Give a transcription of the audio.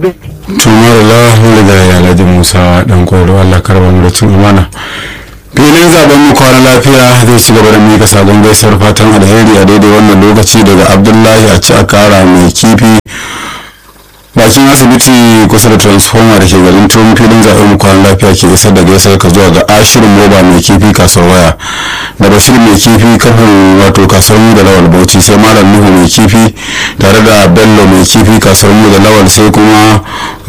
tumar la da ya alhaji musa dan kwaro allah karba mu da cin amana filin zaben mu kwana lafiya zai ci gaba da mika sabon gaisuwar fatan alheri a daidai wannan lokaci daga abdullahi a ci a kara mai kifi bakin asibiti kusa da transformer da ke garin tun filin zaben mu kwana lafiya ke isar da gaisuwar ka zuwa ga ashirin moba mai kifi kasuwar waya da bashir mai kifi kafin wato kasuwar mu da lawal bauchi sai malam nuhu mai kifi tare da bello mai kifi kasuwar mu da lawal sai kuma